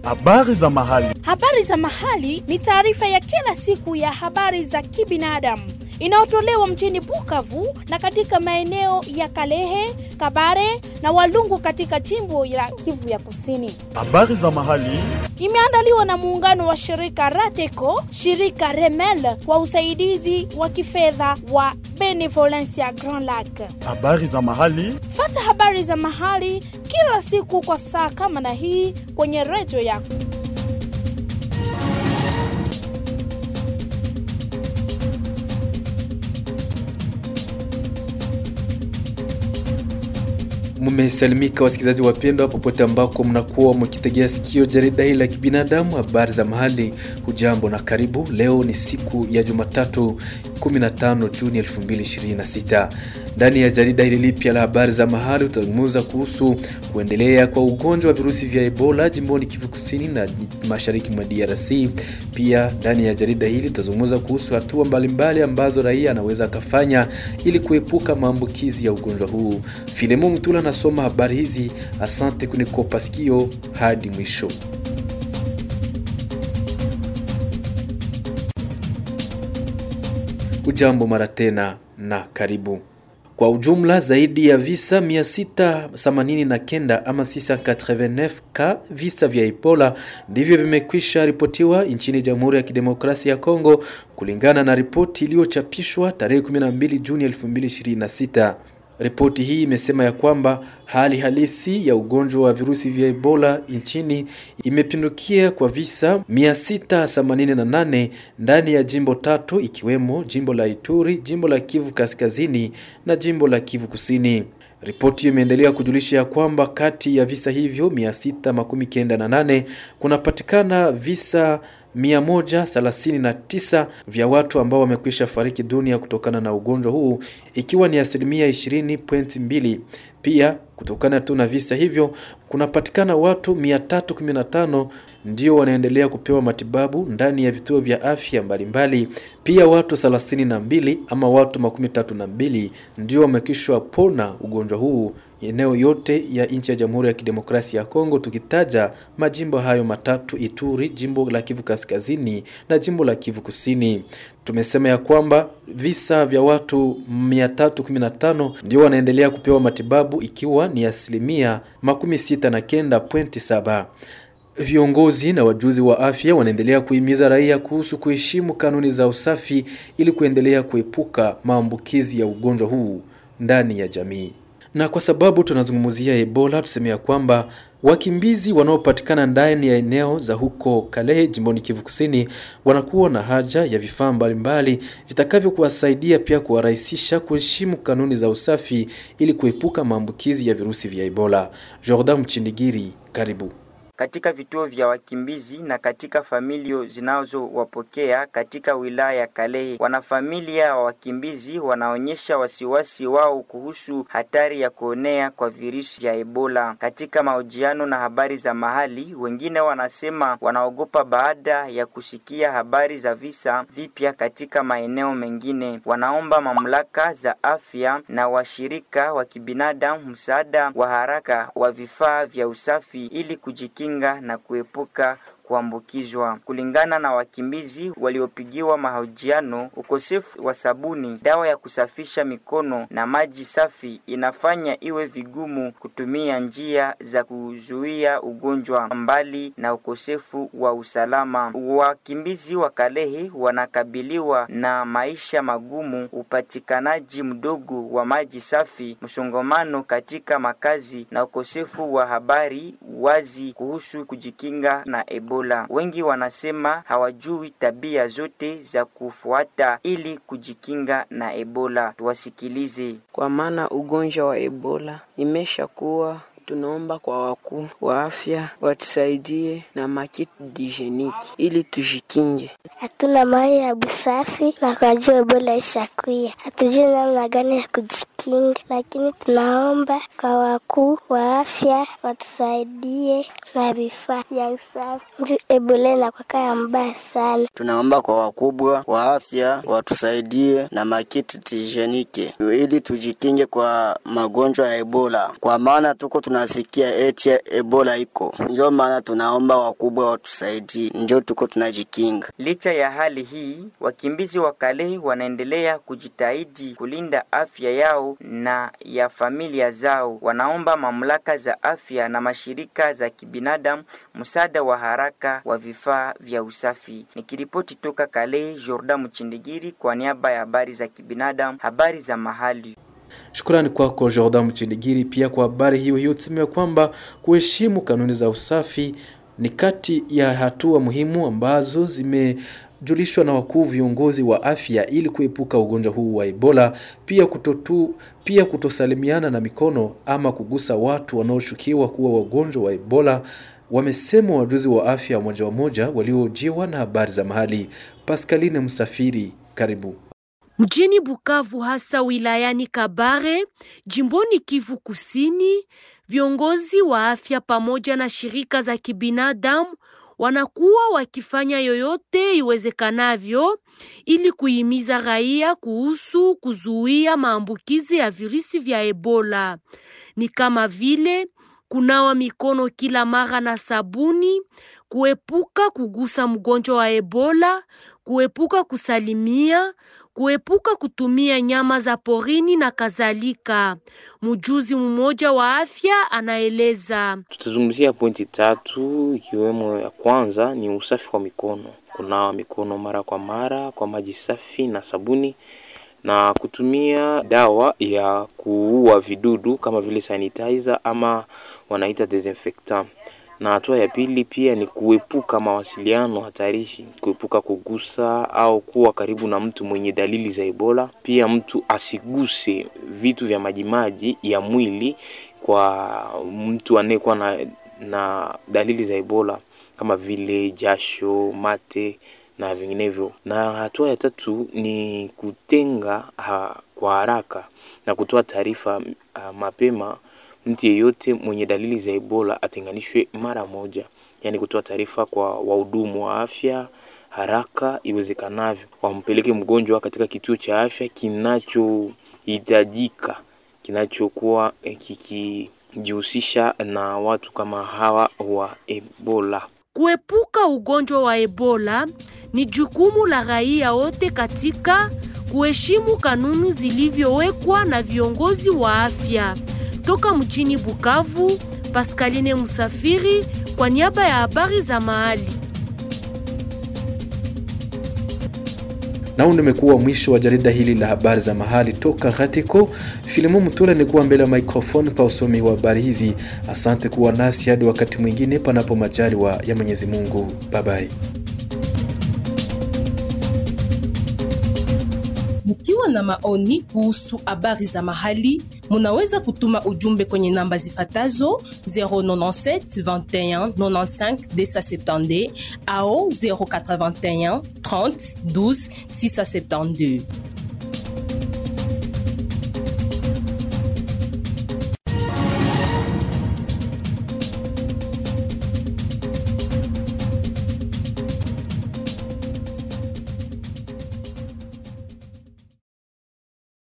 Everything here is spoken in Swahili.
Habari za mahali. Habari za mahali ni taarifa ya kila siku ya habari za kibinadamu inayotolewa mjini Bukavu na katika maeneo ya Kalehe, Kabare na Walungu katika jimbo la Kivu ya Kusini. Habari za mahali. Imeandaliwa na muungano wa shirika Rateco, shirika Remel kwa usaidizi wa kifedha wa Benevolencia Grand Lac. Habari za mahali. Fata habari za mahali kila siku kwa saa kama na hii kwenye redio yako. Mmesalimika wasikilizaji wapendwa, popote ambako mnakuwa mkitegea sikio jarida hili la kibinadamu, habari za mahali. Hujambo na karibu. Leo ni siku ya Jumatatu 15 Juni 2026. Ndani ya jarida hili lipya la habari za mahali tutazungumza kuhusu kuendelea kwa ugonjwa wa virusi vya Ebola jimboni Kivu Kusini na mashariki mwa DRC. Pia ndani ya jarida hili tutazungumza kuhusu hatua mbalimbali ambazo raia anaweza akafanya ili kuepuka maambukizi ya ugonjwa huu. Filemo Mtula anasoma habari hizi. Asante kunikopa sikio hadi mwisho. Ujambo mara tena na karibu. Kwa ujumla zaidi ya visa 689 ama 689 ka visa vya Ebola ndivyo vimekwisha ripotiwa nchini Jamhuri ya Kidemokrasia ya Kongo kulingana na ripoti iliyochapishwa tarehe 12 Juni 2026. Ripoti hii imesema ya kwamba hali halisi ya ugonjwa wa virusi vya Ebola nchini imepindukia kwa visa 688 ndani ya jimbo tatu ikiwemo jimbo la Ituri, jimbo la Kivu Kaskazini na jimbo la Kivu Kusini. Ripoti hiyo imeendelea kujulisha ya kwamba kati ya visa hivyo 698 kunapatikana visa 139 vya watu ambao wamekwisha fariki dunia kutokana na ugonjwa huu ikiwa ni asilimia 20.2. Pia kutokana tu na visa hivyo kunapatikana watu 315 ndio wanaendelea kupewa matibabu ndani ya vituo vya afya mbalimbali. Pia watu 32 ama watu makumi tatu na mbili ndio wamekishwa pona ugonjwa huu eneo yote ya nchi ya Jamhuri ya Kidemokrasia ya Kongo, tukitaja majimbo hayo matatu: Ituri, jimbo la Kivu Kaskazini na jimbo la Kivu Kusini. Tumesema ya kwamba visa vya watu 315 ndio wanaendelea kupewa matibabu ikiwa ni asilimia makumi sita na kenda pointi saba. Viongozi na wajuzi wa afya wanaendelea kuhimiza raia kuhusu kuheshimu kanuni za usafi ili kuendelea kuepuka maambukizi ya ugonjwa huu ndani ya jamii. Na kwa sababu tunazungumzia Ebola, tuseme ya kwamba wakimbizi wanaopatikana ndani ya eneo za huko Kalehe jimboni Kivu Kusini wanakuwa na haja ya vifaa mbalimbali vitakavyo kuwasaidia pia kuwarahisisha kuheshimu kanuni za usafi ili kuepuka maambukizi ya virusi vya Ebola. Jordan Mchindigiri, karibu. Katika vituo vya wakimbizi na katika familia zinazowapokea katika wilaya ya Kalehe, wanafamilia wa wakimbizi wanaonyesha wasiwasi wao kuhusu hatari ya kuonea kwa virusi vya Ebola. Katika mahojiano na habari za mahali, wengine wanasema wanaogopa baada ya kusikia habari za visa vipya katika maeneo mengine. Wanaomba mamlaka za afya na washirika wa kibinadamu msaada wa haraka wa vifaa vya usafi ili kujikinga na kuepuka kuambukizwa. Kulingana na wakimbizi waliopigiwa mahojiano, ukosefu wa sabuni, dawa ya kusafisha mikono na maji safi inafanya iwe vigumu kutumia njia za kuzuia ugonjwa, mbali na ukosefu wa usalama. Wakimbizi wa Kalehe wanakabiliwa na maisha magumu, upatikanaji mdogo wa maji safi, msongamano katika makazi na ukosefu wa habari wazi kuhusu kujikinga na Ebola. Wengi wanasema hawajui tabia zote za kufuata ili kujikinga na Ebola. Tuwasikilize. Kwa maana ugonjwa wa Ebola imesha kuwa tunaomba kwa wakuu wa afya watusaidie na makiti dijeniki ili tujikinge. Hatuna mai ya busafi na kwa jua Ebola ishakuya, hatujui namna gani ya kujikinga. tujikinge, lakini tunaomba kwa wakuu wa afya watusaidie na vifaa vya usafi. Nju Ebola inakwaka ya mbaya sana. Tunaomba kwa wakubwa wa afya watusaidie na makiti tijenike ili tujikinge kwa magonjwa ya Ebola, kwa maana tuko tunasikia eti Ebola iko, njo maana tunaomba wakubwa watusaidie, njo tuko tunajikinga. Licha ya hali hii, wakimbizi wa Kalehe wanaendelea kujitahidi kulinda afya yao na ya familia zao. Wanaomba mamlaka za afya na mashirika za kibinadamu msaada wa haraka wa vifaa vya usafi. Nikiripoti toka Kalehe, Jordan Mchindigiri kwa niaba ya habari za kibinadamu, habari za mahali. Shukrani kwako Jordan Mchindigiri. Pia kwa habari hiyo hiyo tuseme kwamba kuheshimu kanuni za usafi ni kati ya hatua muhimu ambazo zimejulishwa na wakuu viongozi wa afya ili kuepuka ugonjwa huu wa Ebola, pia kutotu, pia kutosalimiana na mikono ama kugusa watu wanaoshukiwa kuwa wagonjwa wa Ebola, wamesema wajuzi wa afya moja wa moja waliojiwa na habari za mahali. Pascaline Msafiri, karibu. Mjini Bukavu hasa wilayani Kabare, jimboni Kivu Kusini, viongozi wa afya pamoja na shirika za kibinadamu wanakuwa wakifanya yoyote iwezekanavyo ili kuhimiza raia kuhusu kuzuia maambukizi ya virusi vya Ebola. Ni kama vile kunawa mikono kila mara na sabuni, kuepuka kugusa mgonjwa wa Ebola, kuepuka kusalimia, kuepuka kutumia nyama za porini na kadhalika. Mjuzi mmoja wa afya anaeleza. Tutazungumzia pointi tatu ikiwemo ya kwanza ni usafi wa mikono, kunawa mikono mara kwa mara kwa maji safi na sabuni na kutumia dawa ya kuua vidudu kama vile sanitizer ama wanaita desinfectant. Na hatua ya pili pia ni kuepuka mawasiliano hatarishi, kuepuka kugusa au kuwa karibu na mtu mwenye dalili za Ebola. Pia mtu asiguse vitu vya majimaji ya mwili kwa mtu anayekuwa na, na dalili za Ebola kama vile jasho, mate na vinginevyo. Na hatua ya tatu ni kutenga ha, kwa haraka na kutoa taarifa mapema mtu yeyote mwenye dalili za Ebola atenganishwe mara moja, yaani kutoa taarifa kwa wahudumu wa afya haraka iwezekanavyo, wampeleke mgonjwa katika kituo cha afya kinachohitajika, kinachokuwa kikijihusisha na watu kama hawa wa Ebola. Kuepuka ugonjwa wa Ebola ni jukumu la raia wote katika kuheshimu kanuni zilivyowekwa na viongozi wa afya. Toka mjini Bukavu, Pascaline Musafiri kwa niaba ya habari za mahali. Na huu nimekuwa mwisho wa jarida hili la habari za mahali toka Ghatiko. Filimu Mtula nikuwa mbele ya microphone pa usomi wa habari hizi. Asante kuwa nasi hadi wakati mwingine, panapo majaliwa ya Mwenyezi Mungu. Bye bye. Mkiwa na maoni kuhusu habari za mahali, munaweza kutuma ujumbe kwenye namba zifatazo 097 21 95 270 au 081 30 12 672.